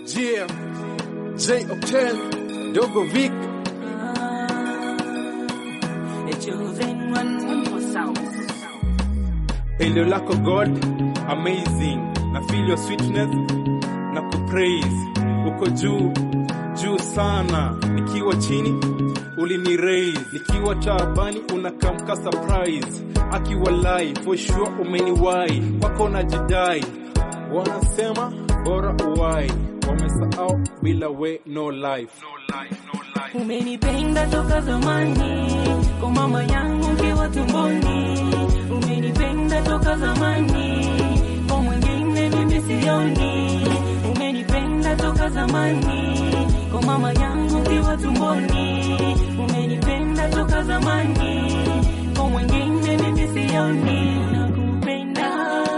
Yeah, J Octane, Dogo Vic, Pendo lako God, amazing. Na feel your sweetness na kupraise. Uko juu, juu sana. Nikiwa chini, ulini raise. Nikiwa taabani, unakamka surprise. Akiwa live, for sure umeniwai. Wako na jidai. Wanasema bora uwai. Wamesahau bila we no life. Umenipenda toka zamani, kwa mama yangu nkiwa tumboni. Umenipenda toka zamani, kwa mwingine mimi sioni. Umenipenda toka zamani, kwa mama yangu nkiwa tumboni. Umenipenda toka zamani, kwa mwingine mimi sioni. Nakupenda,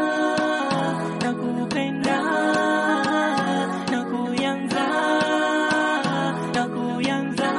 nakupenda, nakuyanza, nakuyanza.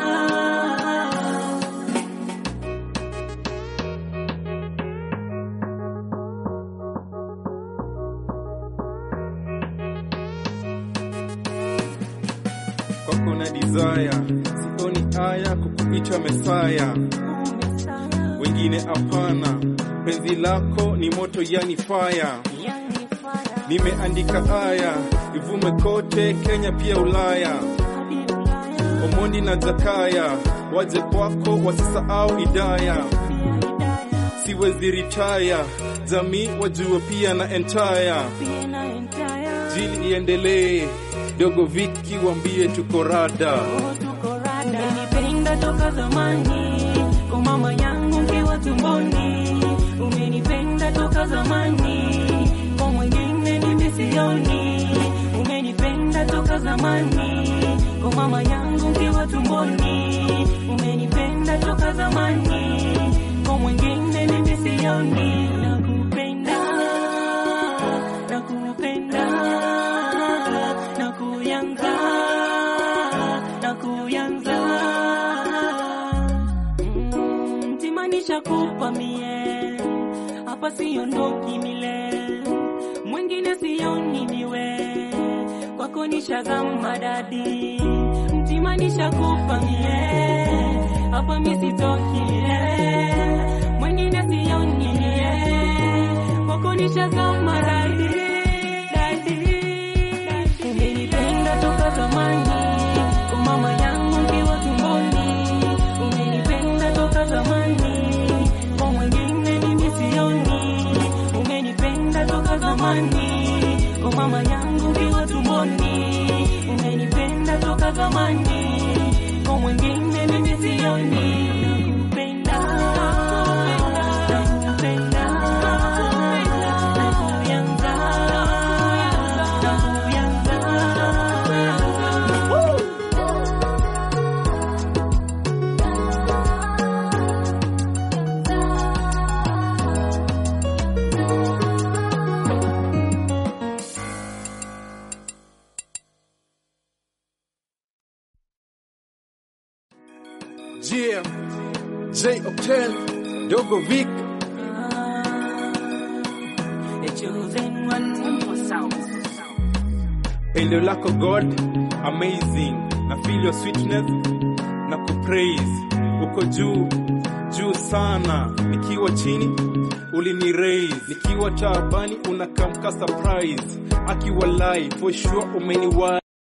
Kwako na desire, sioni haya kukuita Mesaya. Wengine hapana, penzi lako ni moto, yani fire. Nimeandika haya ivume kote Kenya, pia Ulaya. Omondi na Jakaya waje kwako, wasisahau Idaya. Siwezi retire, jamii wajue pia na entire. Jili iendelee, Dogo Viki wambie tuko rada. Umenipenda toka zamani, kwa mama yangu nkiwa tumboni. Umenipenda toka zamani, kwa mwingine mimi sioni. Umenipenda toka zamani, kwa mama yangu nkiwa tumboni. Umenipenda toka zamani, kwa mwingine mimi sioni. Nakupenda, nakupenda, nakuyanza, nakuyanza. Mm, Mtimanisha kupa mie, hapa siondoki mile, mwingine sioni niwe, kwako nishazama dadi. Mtimanisha kupa mie, hapa mi sitoki mile, mwingine sioni niwe, kwako nishazama dadi, dadi. Umenipenda toka zamani, kwa mama yangu nkiwa tumboni. Umenipenda toka zamani, kwa mwingine mimi sioni. Umenipenda toka zamani, kwa mama yangu nkiwa tumboni. Umenipenda toka zamani, kwa mwingine mimi sioni. Nakupenda, nakupenda, nakuyanza, nakuyanza. Yeah, J Octane, Dogo Vic, The chosen one for sound. Pendo lako God, amazing. Na feel your sweetness na kupraise. Uko juu, juu sana. Nikiwa chini, ulini raise. Nikiwa taabani, unakamka surprise. Akiwa live, for sure umeniwai.